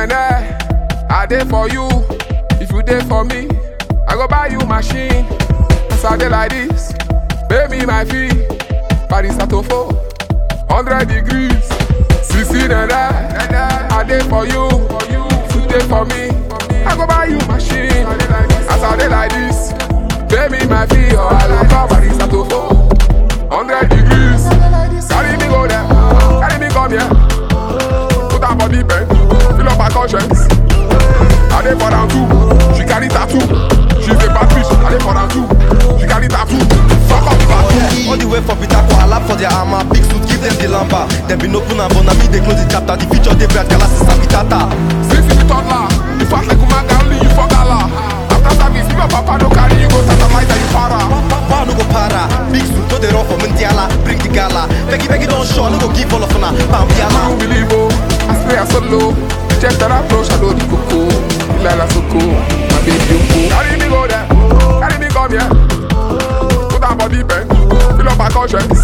nene, I dey for you. If you dey for me, I go buy you machine. As I dey like this, pay me my fee. Paris Atofo, 100 degrees. Sisi nene, I dey for you. If you dey for me, I go buy you machine. As I dey like this, pay me my fee or I go call Paris Atofo. 100 degrees. Carry me go there, carry me come here. Put her body bend, fill up her conscience. I dey for am too, she carry tattoo. She's a bad bitch, I dey for am too. She carry tattoo. Fuck up the bathroom. All the way for Peter for lap for their armor. Big suit, give them the lamba. Them been open and born, me they close the chapter. The future they bright, Galas is Sabitata. Since you be toddler, you fat like Umaga, only you for gala. After service, if your papa no carry you go satellite and you para. Power no go para. Big suit, no they run for Mundiala. Bring the gala. Beggy, beggy, don't show. No go give all of una. Bam, I yala. don't believe oh, I spray a solo. Check that approach, I know the coco. Lila Soko, my baby Yoko. Carry me go there, carry me come here. Put her body bend, fill up her conscience.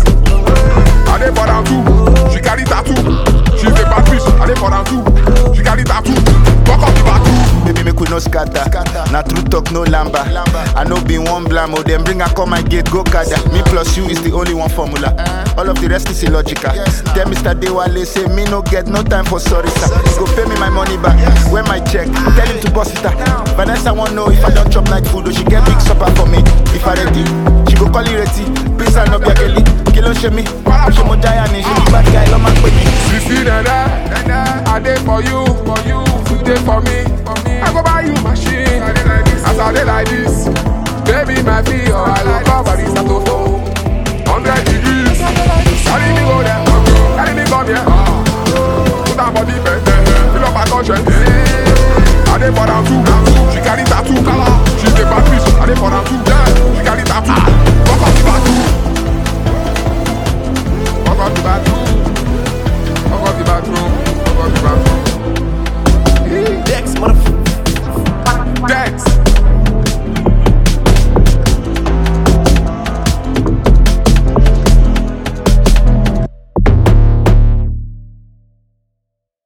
I dey for am too, she carry tattoo. She's a bad bitch, I dey for am too. She carry tattoo. Fuck up the bathroom. Baby, make we no scatter. Na true talk, no lamba. I know be one blam, oh, them bring her come my gate, go kada. Me plus you is the only one formula. All of the rest is illogical. Tell Mr. Dewale, say me no get no time for sorry, sir. Go pay me my money back. When my check, tell him to bust it out. Vanessa won't know if I don't chop night food, or she get big supper for me. If I ready, she go call it ready. Prince and no be a girlie. Kilo she me, she mo giant, she be bad guy, love my me. Sisi nene, I dey for you, for you. You dey for me, I go buy you machine. As I dey like this, baby my fee or I go call Paris Atofo. 100 degrees, carry me go there, carry me come here. Put her body bend, fill up her conscience. I dey for am too, she carry tattoo. She's a bad bitch, I dey for am too. She carry tattoo. Fuck up the bathroom. Fuck up the bathroom. Fuck up the bathroom. Fuck up the bathroom. Dex, motherfucker. Dex.